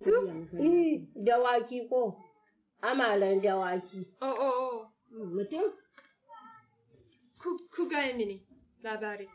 Eh, dawaki ko amalan dawaki Oh, oh, oh. mutum Ku, ku gaya mini labari.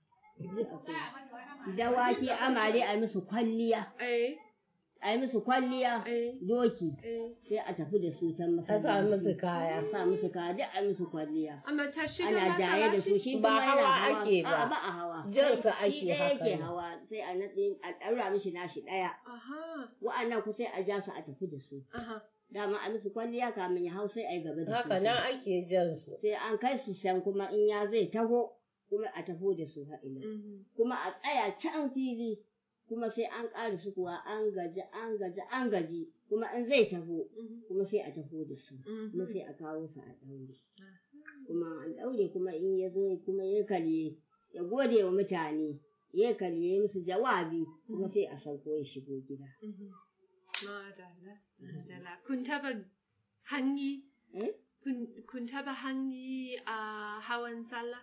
dawaki amare a musu kwalliya Eh, a yi musu kwalliya eh, doki eh. sai a tafi da su can a sa masallaci musu kaya a sa musu kaya duk a musu kwalliya Amma ta shiga ana jaye da su masallaci? shi Ba kuma yana hawa ake ba. A'a, ba a hawa Jan su Shi ake ɗaya haka yake ne. hawa sai a naɗe a ɗaura mishi nashi ɗaya Aha, wa'annan ku sai a ja su a tafi da su aha. dama a musu kwalliya kamin ya hau sai a yi gaba da su haka nan ake jan su sai an kai su can kuma in ya zai taho kuma a taho da su ha'ila Mhm. kuma a tsaya can fili kuma sai an ƙara su kuwa an gaji an gaji an gaji kuma in zai taho Mhm. kuma sai a taho da su kuma Mhm. sai a kawo su a ɗaure kuma an ɗaure kuma in ya zo kuma ya karye ya gode wa mutane ya karye musu jawabi kuma sai a sauko ya shigo gida Mhm. Madala, madala. Kun taba hanyi, Eh? kun, kun taba hanyi a hawan sallah?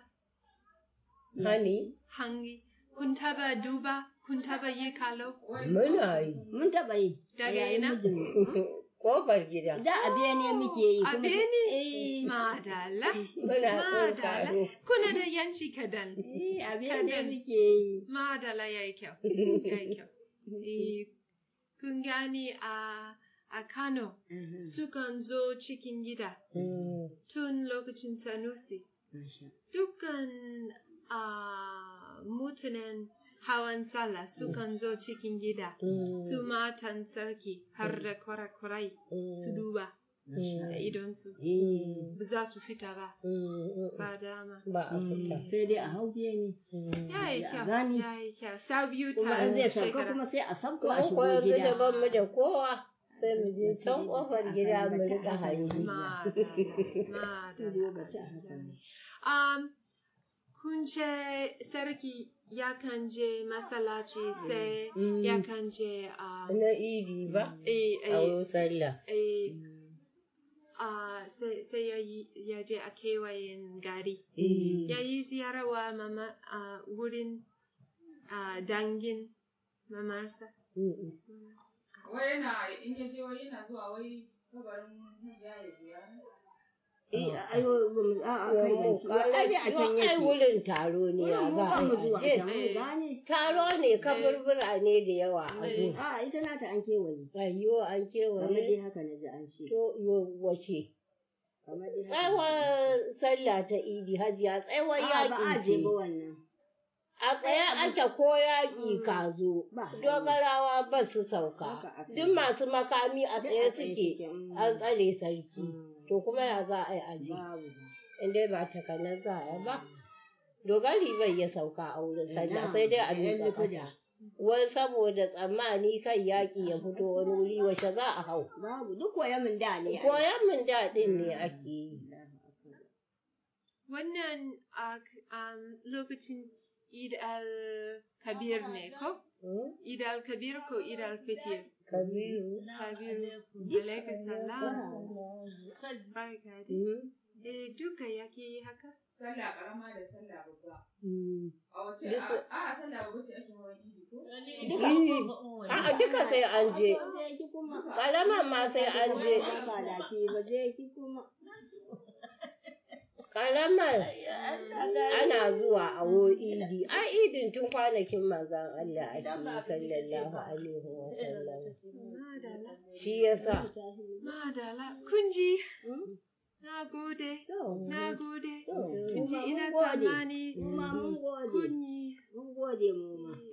hani Hanyi. Kun taba duba, kun taba yi kalo? muna yi mun taɓa yi a Daga yayin ina? mijin kofar gida da a bene muke yi A kuma bene? eh Madala, muna madala. tsonkaro Kuna da yanci kadan. eh, a bene Kadan. muke yi Madala ya yi kyau, ya yi kyau. Eh, Kun gani a, a Kano, Mhm. sukan zo cikin gida Mm. tun lokacin Sanusi. Masha. Dukkan a mutanen hawan sallah sukan zo cikin gida. Mm. Su matan sarki har da kwarakwarai su duba da idonsu. Eh, Ba za su fita ba, Mm. ba dama. ba a fita sai dai a hau bene Ya yi Ya kyau, gani. ya yi kyau. Sau biyu kuma ta in zai sauka shekara. kuma sai a sauko a Ko shigo ko yanzu da gida ban mu da kowa sai mu je can kofar gida mu rika hanyi. Madala, madala. Um, kun ce sarki yakan je masallaci sai yakan je a Na idi ba eh, a eh, wurin sallah. eh, ah, sai sai ya yi- ya je a kewayen gari. Eh, Ya yi ziyarwa mama a wurin ah, dangin mamarsa. Mm. Wai yana in ya je wai yana zuwa wai kabarin ya ya ziyara. eh, ayo, ba mu- a a kai da shi. Wa- ai dai a can Ai yake wurin taro ne ya Wurin mu za ba a mu yi zuwa a je. can mu gane Taro ne kaburbura ne da yawa a gun. a ita nata an kewaye Ayyo an kamar dai kewaye. haka na ji an ce To yo wace. kamar dai haka Tsawon sallah ta idi hajiya tsawon a ba a yaƙi je ce. ba wannan A tsaye ake ko yaƙi ka zo. ba hali. Dogarawa ba su sauka. Haka aka Duk yi. masu makami a Duk tsaye a tsaye suke. suke, mm. An tsare sarki. Mm. To kuma ya za a yi aji. babu Inda ba takanar za a yi ba. Dogari bai ya sauka a wurin sallah Ina, sai dai a da yan miƙa lukuda. ƙasa. Wai saboda tsammani kan yaƙi ya fito wani wuri wace za a hau. babu duk koya min da ne ai. Koyan min daɗin ne ake yi. Wannan a um, lokacin Eid al-Kabir ne ko? Hmm? Eid al-Kabir ko Eid al-Fitir? Kabiru. Kabiru. Alaika salam. Barka dai. Hmm? Eh, duka yake yi haka? Sallah karama da sallah babba. Hmm. A wace Duk su- a a sallah babba ce ake hawan idi ko? A'a duka sai an je. je ki kuma Ƙaraman ma sai an je. ba da ce ba je ki kuma Ƙaramar ana zuwa a wo idi. A idin tun kwanakin manzan Allah ake yi sallallahu alaihi wa sallam. Madala. Shi yasa. Madala. Kunji. Na gode. Na gode. Kunji ina tsammani kuma mun gode kunyi. mun gode mu ma